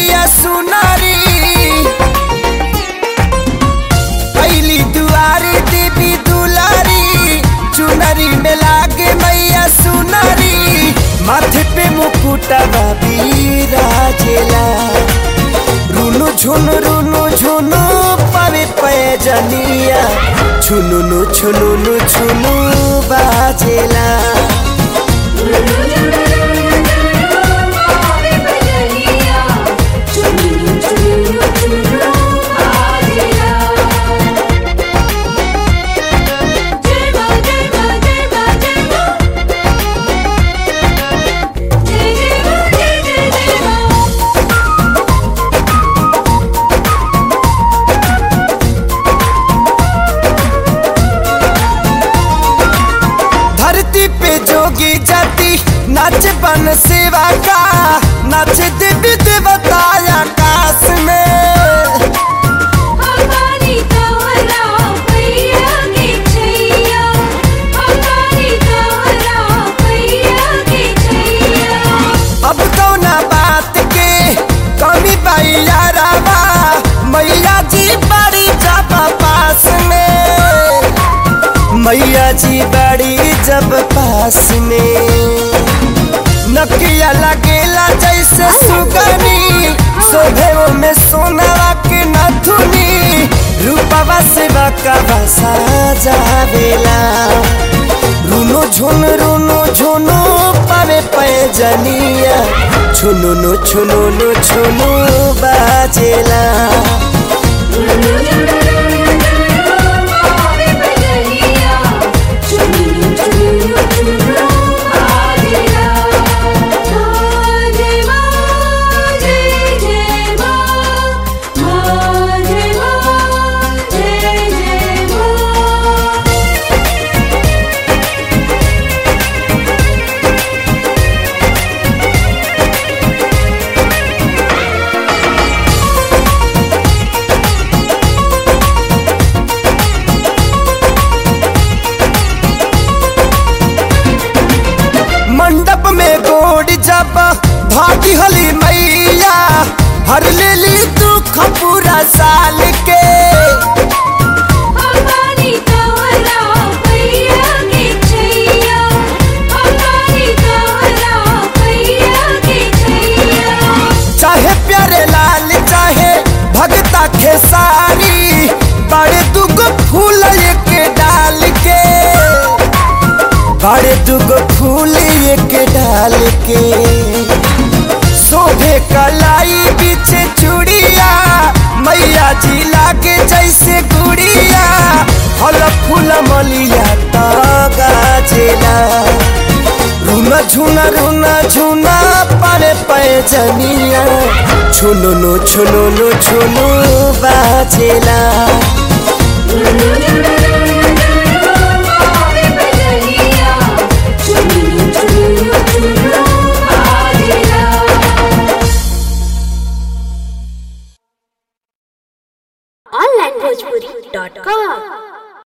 मैया सुनारी पहली दुआरी देवी दुलारी चुनरी में लागे मैया सुनारी माथे पे मुकुटा राजेला रुनु झुनु रुनु झुनु पावे पैजनिया छुनुनु छुनुनु छुनु बाजेला धरती पे जोगी जाति नाच बन सेवा का नाच देवी देवता आकाश में अब तो ना बात के कमी बाई यारावा मैया जी बड़ी जब पास में मैया जी बड़ी जब पास में नकिया लगेला जैसे सुगनी शोभे में सोनावा के नथुनी रूपवा से बकवा साजावेला रुनो झुन रुनो झुनो पावे पैजनिया छुनुनु छुनुनु छुनु बाजेला मंडप में गोड़ जब भागी हली मैया हर लेली दुख पूरा साल के चाहे प्यारे लाल चाहे भगता खेसारी बड़े दुगो फूल एक डाल के बड़े दुगो फूल एक डाल के शोभे कलाई पीछे चूड़िया मैया जी लागे जैसे गुड़िया फल फूल मलिया तो गाजेला रुना झुना रुना झुना पारे पैजनिया छुनुनु छुनुनु छुनु बाजेला onlinebhojpuri.com